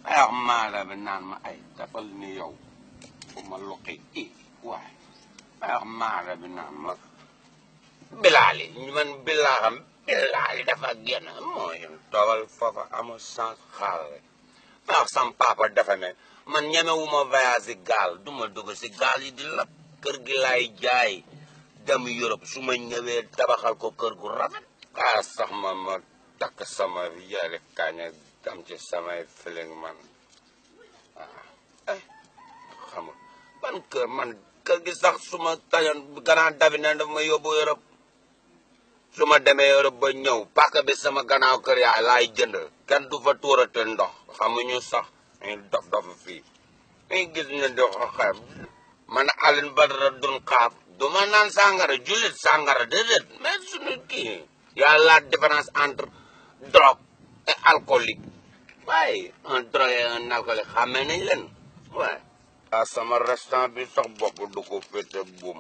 ay wax maara bi naan ma ay dafal ni yow fu ma luqi i waay ay wax maara bi naan ma bilaali man bilaaxam bilaali dafa génn mooy toogal foofa amul sens xaal rek ma wax sam papa dafa ne man ñemewuma voyage si gaal du ma dugg si gaal yi di lab kër gi laay jaay dem Europe su ma ñëwee tabaxal ko kër gu rafet ah sax ma ma takk sama yére kaña am ci samay feeling man waaw eh xamul ban kër man kër gi sax su ma tañoon gannaaw dabi ne daf ma yóbbu Europe su ma demee Europe ba ñëw pàkk bi sama gannaaw kër yaay laay jënd kenn du fa tuurate ndox xamuñu sax ñu dof dof fii ñu gis ñu di xeeb man Alioune Badara dun xaab du ma naan sàngara jullit sàngara déedéet mais suñu kii y a la différence entre drogue et alcoolique waaye un drogue et un alcoolique xamee nañ leen waaye ah sama restant bi sax bopp du ko féete buum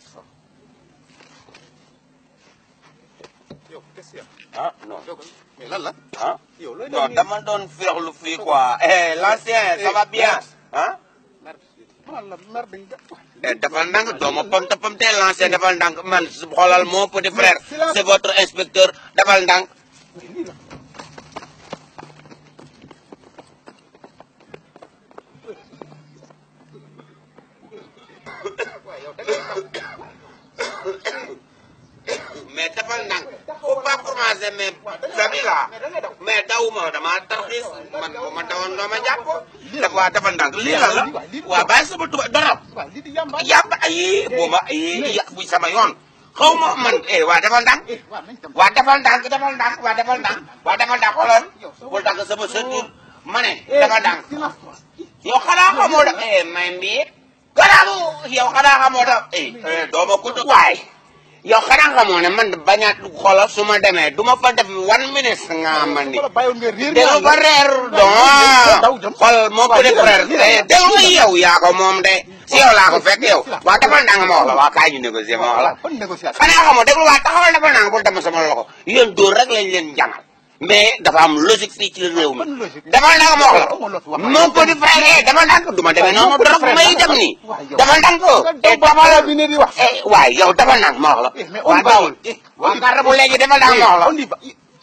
yow qu'est-ce qu'il y ah non a mais lan la ah yow looy non dama doon féexlu fii quoi eh l'ancien ça va bien ah man la mer dañ Eh, defal ndànk doomu pamte pamte lancé defal ndànk man xoolal mon petit frère c'est votre inspecteur defal ndànk mais defal ndànk faut pas commencer mais sami la mais dawuma dama tarxiis man bu ma dawoon doo ma jàpp def waa defal ndànk lii la la waa bàyyi sama tuba dara waaw lii di yamba yàpp ay bu ma ay ya bu sama yoon xaw ma man eh waa defal ndànk waaw nañ dem waa defal ndànk defal ndànk waa defal ndànk waa defal ndànk xoolal bul dagg sama sëtur ma ne defal ndànk silence toi yow xanaa xamoo da eh may mbii garaamu yow xanaa xamoo da eh doo ma kudd waay yow xanaa xamoo ne man bañaat xoolal su ma demee du ma fa def one minute nga man ni wala bàyyoon nga réer déglu ba reer don xool moo petit frère eh déglu yow yaa ko moom de si yow laa ko fekk yow waa defal ndànk ma wax la waa kaay ñu négocier ma wax la ban négociation xanaa xamoo déglu waa taxawal defal ndànk bul dem sama loxo yéen dóor rek lañ leen jàngal mais dafa am logique fii ci réew mi ban logique defal ndànk ma wax la Amoo loo fi wax. mon petit frère eh defal ndànk du ma demee noonu trop may dem nii Waay yow. defal ndànk eh ba defal bi ne di wax eh waay yow defal ndànk ma wax la Eh, mais on waa va gaawul waa garde bu léegi defal ndànk ma wax la on y va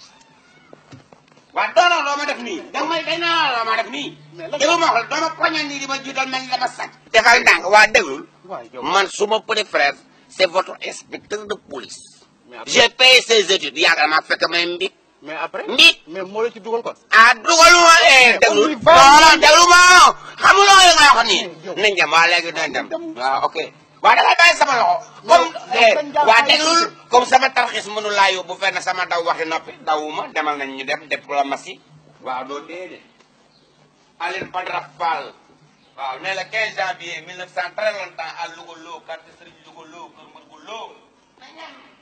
waa doo doo ma def nii da may day naa doo ma def nii déglu ma wax la doo ma poñal nii di ma jiital mel ni dama sàcc defal ndànk waa déglul waay yow man suma petit frère c'est votre inspecteur de police mais après j'ai payé ses études yàgg maa fekk may mbit mais après mbit mais moo la ci dugal kon ah dugaluma eh déglu on y va. non non déglu ma xamuloo li nga wax nii nañ dem waa léegi nañ dem waaw ok waa da ngay bàyyi sama loxo comme eh waa déglul comme sama tarxis mënu laa yóbbu fenn sama daw waxi noppi dawuma demal nañ ñu dem diplomatie waaw doo déedéet Aline Badara Fall waaw ne le 15 janvier 1900 très longtemps à Louga Lo quartier Serigne Louga Lo kër Mërgu Lo